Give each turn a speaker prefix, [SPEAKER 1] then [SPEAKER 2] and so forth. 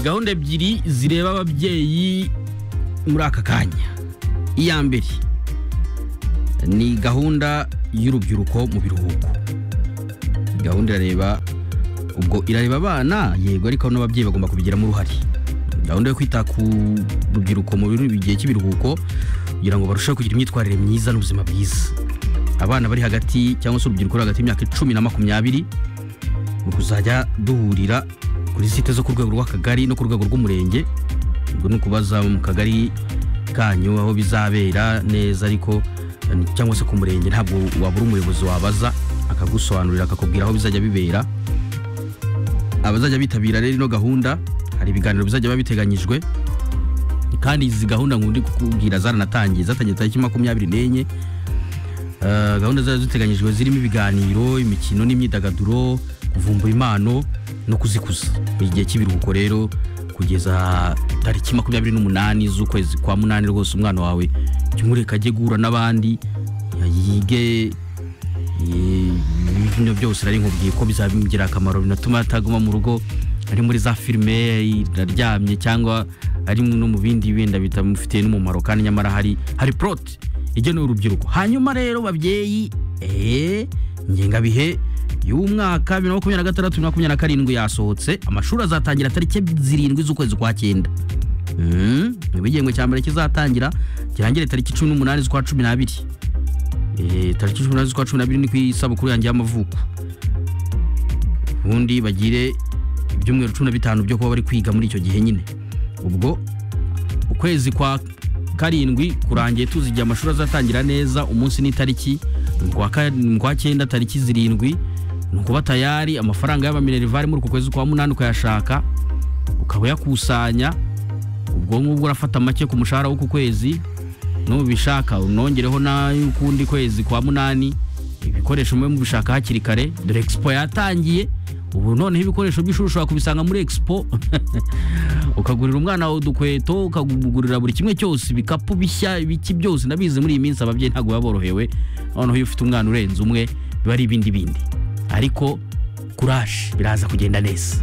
[SPEAKER 1] gahunda ebyiri zireba ababyeyi muri aka kanya iya mbere ni gahunda y'urubyiruko mu biruhuko gahunda irareba ubwo irareba abana yego ariko n'ababyeyi bagomba kubigiramo uruhare gahunda yo kwita ku rubyiruko mu gihe cy'ibiruhuko kugira ngo barusheho kugira imyitwarire myiza n'ubuzima bwiza abana bari hagati cyangwa se urubyiruko ruri hagati y'imyaka icumi na makumyabiri mu kuzajya duhurira kuri site zo ku rwego rw'akagari no ku rwego rw'umurenge ubwo ni ukubaza mu kagari kanyu aho bizabera neza ariko cyangwa se ku murenge ntabwo wabura umuyobozi wabaza akagusobanurira akakubwira aho bizajya bibera abazajya bitabira rero ino gahunda hari ibiganiro bizajya biba biteganyijwe kandi izi gahunda ndi kukubwira zaranatangiye zatangiye tariki makumyabiri n'enye gahunda zari ziteganyijwe zirimo ibiganiro imikino n'imyidagaduro kuvumbura impano no kuzikuza mu gihe cy'ibiruhuko rero kugeza tariki makumyabiri n'umunani z'ukwezi kwa munani rwose umwana wawe jya umureka ajye guhura n'abandi yige ibintu byose nari nkubwiye ko bizaba bimugira akamaro binatuma ataguma mu rugo ari muri za filime iraryamye cyangwa ari no mu bindi wenda bitamufitiye n'umumaro kandi nyamara hari hari porote igenewe urubyiruko hanyuma rero babyeyi eee ngengabihe y'umwaka bibiri na makumyabiri na gatandatu bibiri na makumyabiri na karindwi yasohotse amashuri azatangira tariki zirindwi z'ukwezi kwa cyenda igihembwe cya mbere kizatangira kirangire tariki cumi n'umunani z'ukwa cumi n'abiri tariki cumi n'umunani z'ukwa cumi n'abiri ni ku isabukuru yanjye y'amavuko ubundi bagire ibyumweru cumi na bitanu byo kuba bari kwiga muri icyo gihe nyine ubwo ukwezi kwa karindwi kurangiye tuzi igihe amashuri azatangira neza umunsi n'itariki kwa cyenda tariki zirindwi ni ukuba tayari amafaranga y'abaminerivare muri uku kwezi kwa munani ukayashaka ukaba uyakusanya ubwo ngubwo urafata make ku mushahara w'uku kwezi nubishaka unongereho n'ay'ukundi kwezi kwa munani ibikoresho mube mubishaka hakiri kare dore expo yatangiye ubu noneho ibikoresho by'ishuri ushobora kubisanga muri expo ukagurira umwana wawe udukweto ukagurira buri kimwe cyose ibikapu bishya ibiki byose ndabizi muri iyi minsi ababyeyi ntabwo baba borohewe noneho iyo ufite umwana urenze umwe biba ari ibindi bindi ariko kuraje biraza kugenda neza